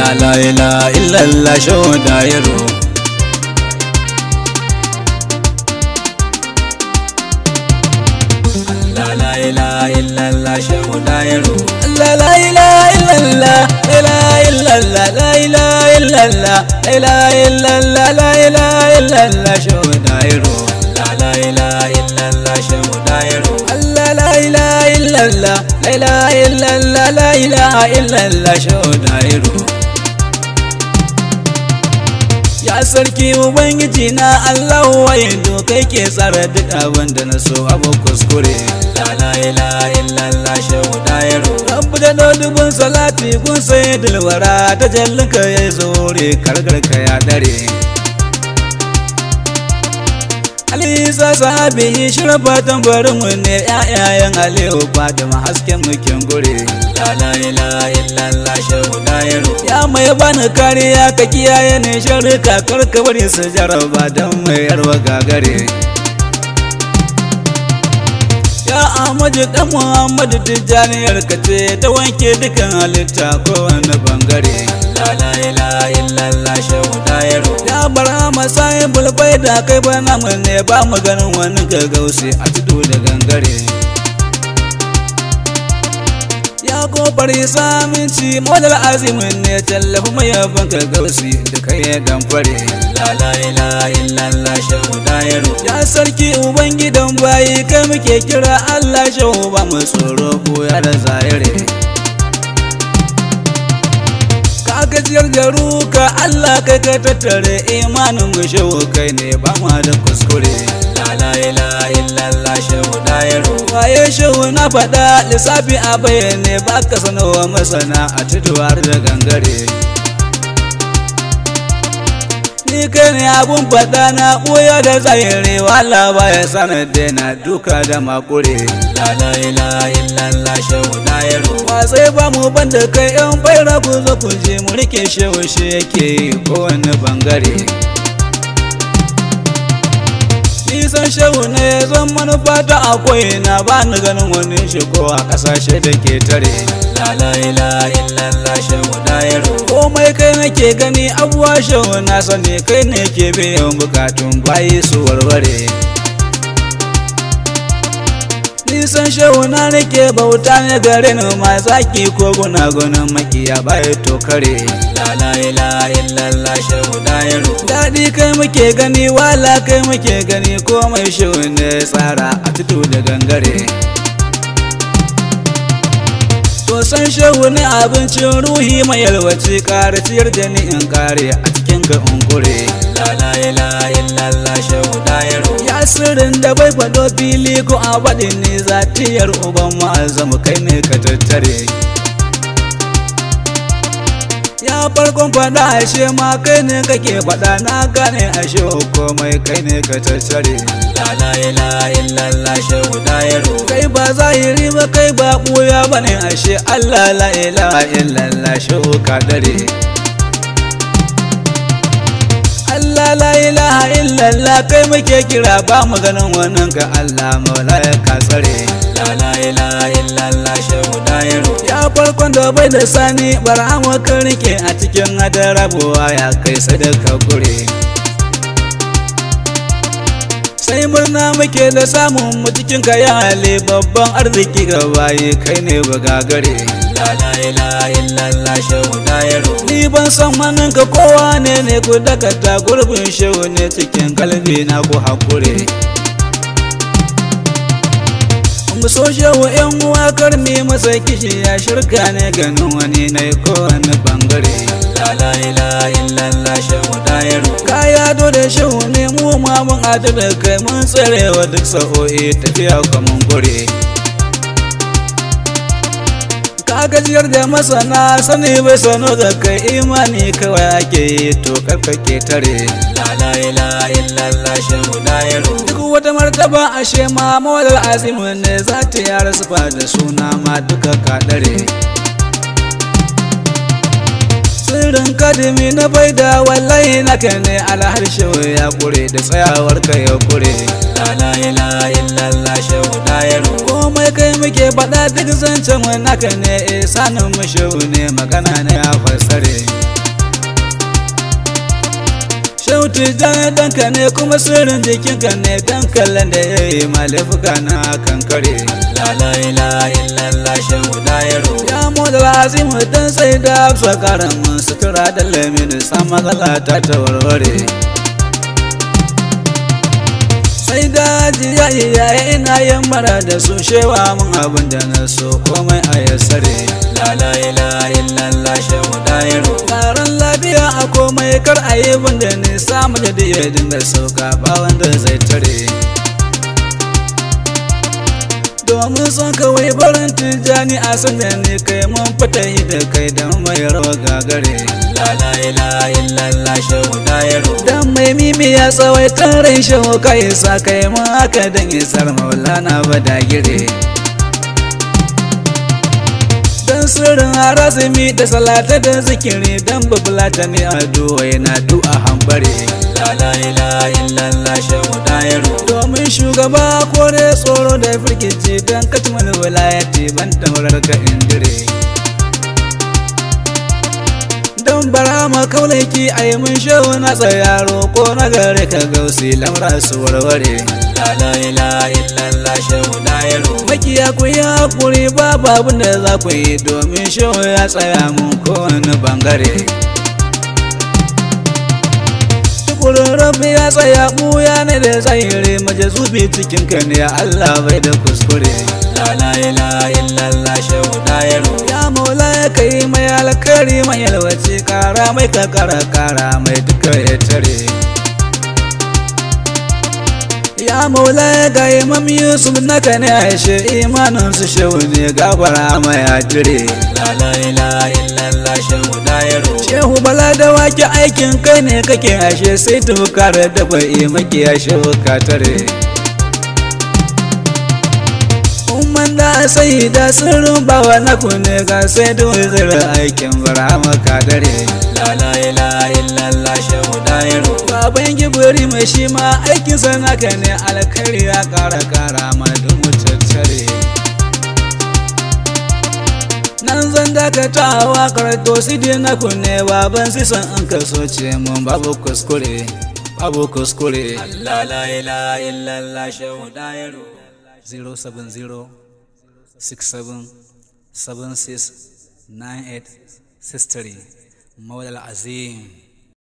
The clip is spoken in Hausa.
Allah la ilaha illallah shehu dairu Allah la ilaha illallah shehu dairu Allah la ilaha illallah la ilaha illallah la ilaha illallah la ilaha illallah la ilaha illallah shehu dairu Allah la ilaha illallah shehu dairu Allah la ilaha illallah la ilaha illallah la ilaha illallah shehu dairu Ya sarki Ubangiji na Allah wayo kai ke tsara duk abin da na so abu kuskure. La ilaha illallah shehu dairu. Rabbu da dubun salati kun sai dilwara ta jallinka ya zore karkarka ya dare. Alisa sahabi shirafa tambarin mu ne ƴaƴayen Aliyu Fatima hasken mukin gure. La ilaha illallah shehu dairu. Ya mai bani kariya ka kiyaye ne sharrika karka bari su jaraba don mai yarwa gagare. Ya Ahmadu dan Muhammadu Tijjaniyar ka ce ta wanke dukan halitta kowane bangare. La ilaha illallah shehu dairu. Ya bara masai bulbai da kai bana mu ne ba mu ganin wani gagausi a tudu da gangare. Ya kofar saminci modal azimin ne tallafi mai yaban gagausi da kai ya damfare. La ilaha illallah shehu dairu. Ya sarki ubangidan bayi kai muke kira Allah shehu ba mu tsoro ya da zahiri. ka gajiyar da ruka Allah kai ka tattare imanin mu shehu kai ne ba ma da kuskure la ilaha illallah shehu dairu waye shehu na faɗa lissafi a bayyane ba ka sanowa masana a tuduwar da gangare ni kai ne abun faɗa na ɓoya da zahiri wala baya sanar da na duka da makure la ilaha illallah shehu dairu wa sai ba mu banda kai yan baira ku zo ku je mu rike shehu shi yake kowane bangare nisan shehu ne zan manufa ta akwai na ba ni ganin wani shigo a kasashe da ke tare la ilaha illallah shehu dairu komai kai nake gani abuwa shehu na sani kai ne ke biyan bukatun bayi su warware nisan shehu na nake bauta ne gare ni ma zaki ko gunagunan makiya baya to kare la ilaha illallah shehu dairu daɗi kai muke gani wala kai muke gani komai shehu ne tsara a tudu da gangare to san shehu ne abincin ruhi mai yalwaci ƙara ciyar da ni in kare a cikin ga unkure la ilaha illallah shehu dairu ya sirrin da bai faɗo fili ko a faɗin ne zatiyar uban ma'azamu kai ne ka tattare ya farkon faɗa ashe ma kai ne kake faɗa na gane ashe komai kai ne ka tattare la ilaha illallah shehu dairu kai ba zahiri ba kai ba ɓuya ba ne ashe allah la ilaha illallah shehu ka dare Allah la ilaha illallah kai muke kira ba mu ganin wannan ka Allah maula ya kasare la ilaha illallah shehu dairu ya farkon da bai da sani barhama ka rike a cikin adarabuwa ya kai sadaka gure sai murna muke da samun mu cikin kayan hali babban arziki ga bayi kai ne bagagare la ilaha illallah shehu dairu ni ban san manin ka kowa ne ne ku dakata gurbin shehu ne cikin kalbi na ku hakure mu so shehu yan uwa karmi masa kishi ya shirka ne ganin wani na kowane bangare la ilaha illallah shehu dairu kaya do da shehu ne mu ma mun adu da kai mun tsarewa duk sa'o'i tafiya kaman gure ka gajiyar da masana sani bai sano da kai imani kawai ake yi to karka ke tare la ilaha illallah shehu dairu duk wata martaba ashe ma mawalar azimu ne za ta yara sufa da suna ma duka kadare sirrin kadimi na baida wallahi naka ne alharshe ya kure da tsayawar ka ya kure la ilaha illallah shehu dairu komai kai muke faɗa duk zancen wani naka ne eh sanin mu shehu ne magana ne ya fassare Shautu jan danka ne kuma sirrin jikinka ne dan kallon da ya yi malifuka na kankare Allah la ilaha illallah shehu dayaro ya mu da lazimu dan sai da hafsa karamin sutura da lamini san matsala ta ta warware sai daji ya yi yaya ina yin mara da su shewa mun abin da na so komai a yassare la ilaha illallah shehu dayaro taron lafiya a komai kar a yi bin da nisa majadi ya dinga sauka ba wanda zai tare domin son kawai barin tijjani a sanda ne kai mun fita yi da kai don mai rawa gagare la ilaha illallah shehu dayaro dan mai mimi ya tsawaitar rai shehu kai sa kai mun haka dan isar maulana badagire dan sirrin harasimi da salata da zikiri dan babulata ne a duwa yana du'a hambare la ilaha illallah shehu dayaro domin shugaba ko ne tsoro da firgici dan katimar wilayati ban taurar ka indire don bara ma kaunaki a yi mun shehu na tsayaro ko na gare ka gausi lamra su warware la ilaha illallah shehu dayaro makiya ku yi hakuri babu abin da za ku yi domin shehu ya tsaya mun kowane bangare tukurin rabbi ya tsaya buya ne da tsayire maje zubi cikin ka ne Allah bai da kuskure la ilaha illallah shehu dayaro ya maula ya kai mai alkari mai yalwace kara mai kakara kara mai duka ya tare ya maula ya ga imam yusuf naka ne aishe imanin su shehu ne gabara mai ajire la ilaha illallah shehu dayaro shehu bala da wake aikin kai ne kake ashe sai tukar da bai maki ya shehu ka tare umman da sai da sirrin bawa na kune ga sai da wazira aikin bara maka dare la ilaha illallah shehu dayaro baban gibiri mai shi ma aikin sa naka ne alkhairi ya kara kara ma dumu tattare nan zan dakatawa karto sidi na kunne baban sisan an kaso ce mun babu kuskure babu kuskure Allah la ilaha illallah shehu dayaro 070 67 76 98 63 Maulal Azim